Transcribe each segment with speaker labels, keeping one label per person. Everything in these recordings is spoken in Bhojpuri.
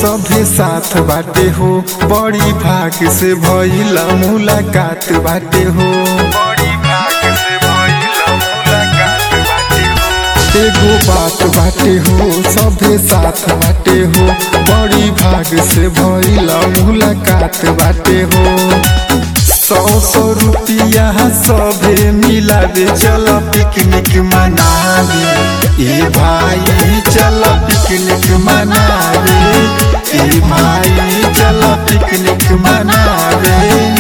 Speaker 1: सभे साथ बाटे हो बड़ी भाग से भइल मुलाकात बाटे हो एगो बात बाटे हो सभे साथ बाटे हो बड़ी भाग से भइल मुलाकात बाटे हो सौ सौ रुपया सभे मिलावे चल पिकनिक मनावे ए भाई चल पिकनिक मनावे ए भाई चल पिकनिक मनावे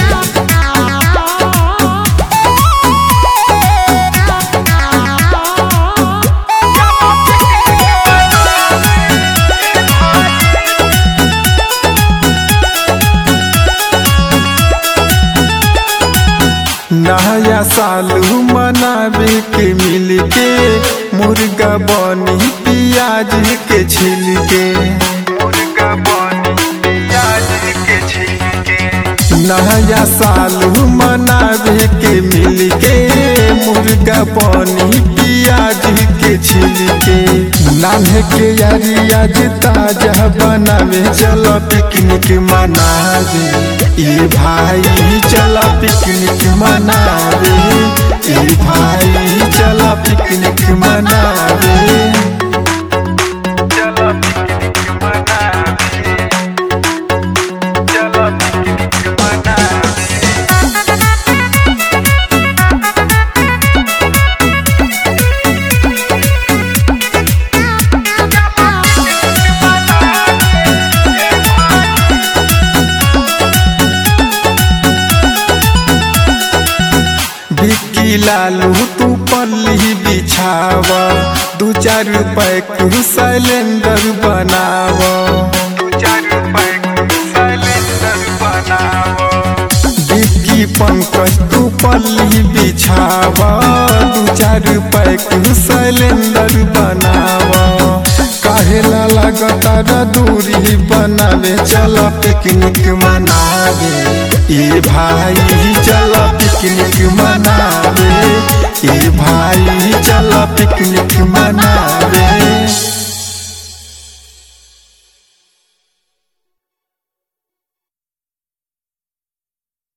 Speaker 1: नया साल मनावे के मिल के मुर्गा बनी प्याज के छिल के नया साल मनावे के मिल के मुर्गा बनी प्याज के छिल के नान्हे के यारी आज ताजा बनावे चलो पिकनिक मनावे ए भाई चला पिकनिक मनावे ए भाई चला पिकनिक मनावे
Speaker 2: चलो पिकनिक मनावे चलो पिकनिक मनावे
Speaker 1: बिक्की लालू तू पल्ली बिछावा दू चार पैक सिलेंडर बनावा
Speaker 2: दू चार पैक सिलेंडर बनाओ
Speaker 1: बिक्की पंकज तू पल्ली बिछावा दू चार पैक सिलेंडर बनावा काहेला लगता दूरी बनावे चल पिकनिक मनावे ए भाई चल पिकनिक मनावे ए भाई चल पिकनिक मनावे